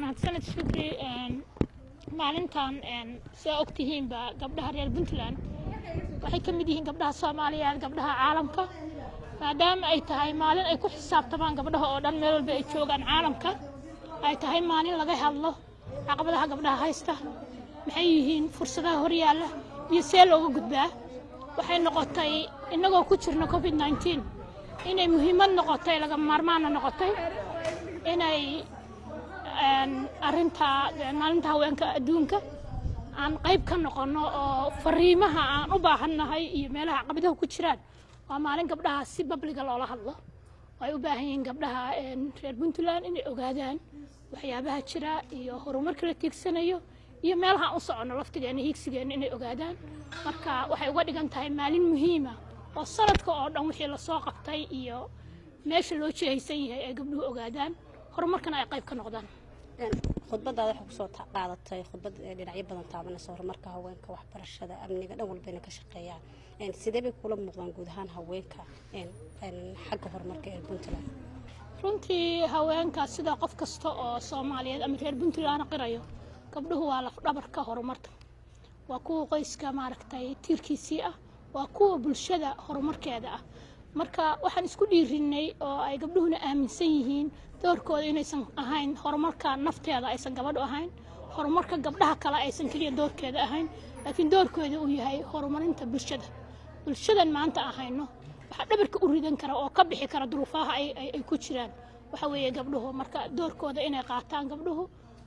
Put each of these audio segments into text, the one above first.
mahadsaned shukri maalintan sidaa ogtihiinba gabdhaha reer puntland waxay ka mid yihiin gabdhaha soomaaliyeed gabdhaha caalamka maadaama ay tahay maalin ay ku xisaabtamaan gabdhaha oo dhan meel walba ay joogaan caalamka ay tahay maalin laga hadlo caqabadaha gabdhaha haysta maxay yihiin fursadaha horyaalla iyo see looga gudbaa waxay noqotay innagoo ku jirna covid nneteen inay muhiimad noqotay laga maarmaana noqotay inay arinta maalinta haweenka adduunka aan qayb ka noqono oo fariimaha aan u baahannahay iyo meelaha caqabadaha ku jiraan waa maalin gabdhaha si babliga loola hadlo ay u baahan yihiin gabdhaha reer puntland inay ogaadaan waxyaabaha jira iyo horumarka la tiigsanayo iyo meelaha u soconno laftigeena hiigsigeena inay ogaadaan marka waxay uga dhigan tahay maalin muhiima oo sanadka oo dhan wixii lasoo qabtay iyo meesha loo jihaysan yahay ay gabdhuhu ogaadaan horumarkana ay qayb ka noqdaan khudbadaada waxaa kusoo qaadatay khudbad dhinacyo badan taabanaysa horumarka haweenka waxbarashada amniga dhan walbayna ka shaqeeyaan sidee bay kula muuqdaan guud ahaan haweenka xagga horumarka ee puntland runtii haweenka sida qof kasta oo soomaaliyeed ama reer puntland qirayo gabdhuhu waa lafdhabarka horumarka waa kuwa qoyska maaragtay tiirkiisii ah waa kuwa bulshada horumarkeeda ah marka waxaan isku dhiirinnay oo ay gabdhuhuna aaminsan yihiin doorkooda inaysan ahayn horumarka nafteeda aysan gabadhu ahayn horumarka gabdhaha kale aysan keliya doorkeeda ahayn laakiin doorkooda uu yahay horumarinta bulshada bulshadan maanta ahayno waxaa dhabarka u ridan kara oo ka bixi kara duruufaha ay ku jiraan waxa weeye gabdhuhu marka doorkooda inay qaataan gabdhuhu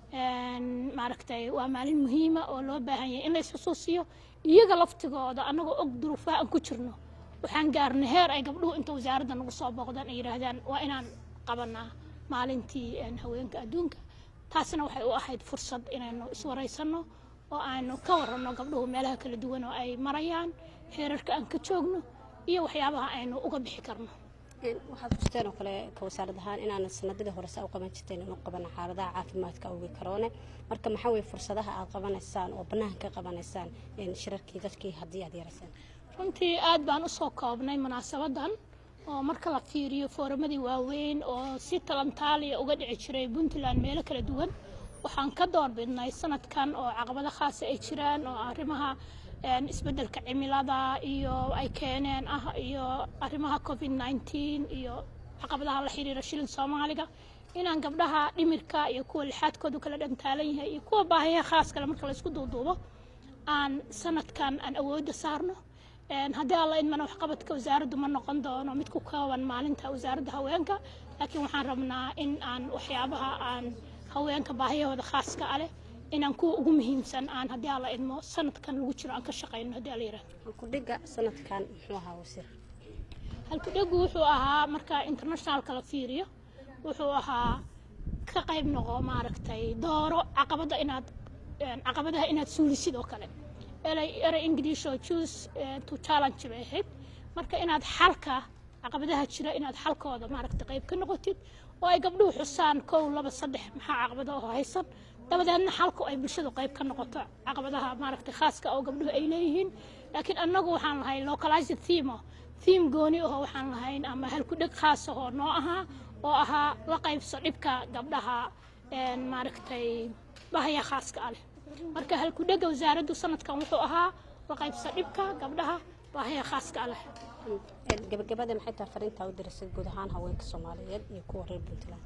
maaragtay waa maalin muhiima oo loo baahan yahay in la isxusuusiyo iyaga laftigooda annagoo og duruufaha aan ku jirno waxaan gaarnay heer ay gabdhuhu inta wasaaradda nagu soo booqdaan ay yidhaahdaan waa inaan qabanaa maalintii haweenka adduunka taasina waxay u ahayd fursad inaynu iswaraysanno oo aynu ka waranno gabdhuhu meelaha kala duwan oo ay marayaan heerarka aan ka joogno iyo waxyaabaha aynu uga bixi karno waxaad xusteen oo kale ka wasaarad ahaan inaanan sanadadii horese u qaban jirteen inuu qabana xaaladaha caafimaadka awgi karoone marka maxaa weye fursadaha aad qabanaysaan oo bannaanka ka qabanaysaan shirarkii dadkii haddii aad yaraysaan runtii aad baan u soo koobnay munaasabadan oo marka la fiiriyo fooramadii waaweyn oo si talantaaliya uga dhici jiray puntland meelo kala duwan waxaan ka doorbidnay sanadkan oo caqabado khaasa ay jiraan oo arrimaha isbeddelka cimilada iyo ay keeneen ah iyo arrimaha covid nneteen iyo caqabadaha la xiriira shilin soomaaliga inaan gabdhaha dhimirka iyo kuwa lixaadkoodu kala dhantaalan yahay iyo kuwa baahiyaha khaas kale marka laysku duuduubo aan sanadkan aan awoodda saarno haddii alla idmana waxqabadka wasaaraddu ma noqon doono mid ku kooban maalinta wasaaradda haweenka laakiin waxaan rabnaa in aan waxyaabaha aan haweenka baahiyahooda khaaska a leh inaan kuwa ugu muhiimsan aan haddii alla idmo sanadkan lagu jiro aan ka shaqayno haddii alla yidhahdo halkudhiga sanadkan muxuu ahaa wasiir halkudhigu wuxuu ahaa marka internationalka la fiiriyo wuxuu ahaa ka qayb noqo maaragtay dooro caqabada inaad caqabadaha inaad suulisid oo kale erey english oo choose to challenge bay ahayd marka inaad xalka caqabadaha jira inaad xalkooda maaragtay qayb ka noqotid oo ay gabdhuhu xusaan kow laba saddex maxaa caqabado oo haysan dabadeedna xalku ay bulshadu qayb ka noqoto caqabadaha maaragtay khaaska oo gabdhuhu ay leeyihiin laakiin annagu waxaan lahay localized theme theme gooni ahoo waxaan lahayn ama halkudheg khaas ahoo noo ahaa oo ahaa la qaybso dhibka gabdhaha maaragtay bahaya khaaska ah leh marka halkudhega wasaaraddu sanadkan wuxuu ahaa la qaybso dhibka gabdhaha bahaya khaaska ah leh gabagabada maxay tahay fariintaa u dirasay guud ahaan haweenka soomaaliyeed iyo kuwa reer puntland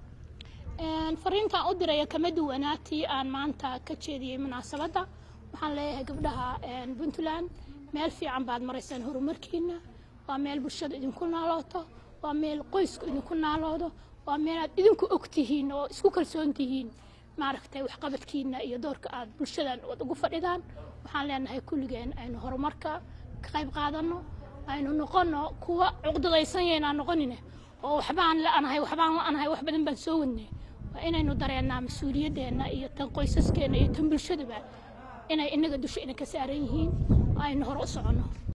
fariintaan u diraya kama duwanaatii aan maanta ka jeediyey munaasabadda waxaan leeyahay gabdhaha puntland meel fiican baad maraysaan horumarkiina waa meel bulshada idinku naalooto waa meel qoysku idinku naaloodo waa meel aad idinku og tihiin oo isku kalsoon tihiin maaragtay waxqabadkiina iyo doorka aad bulshadan wad ugu fadhidaan waxaan leenahay kulligeen aynu horumarka ka qayb qaadanno aynu noqonno kuwa cuqdadaysan yaynaan noqonine oo waxbaan la-anahay waxbaan la-anahay wax badan baan soo wadnay waa inaynu dareennaa mas-uuliyadeenna iyo tan qoysaskeena iyo tan bulshadaba inay inaga dusha ina ka saaran yihiin aynu hore u soconno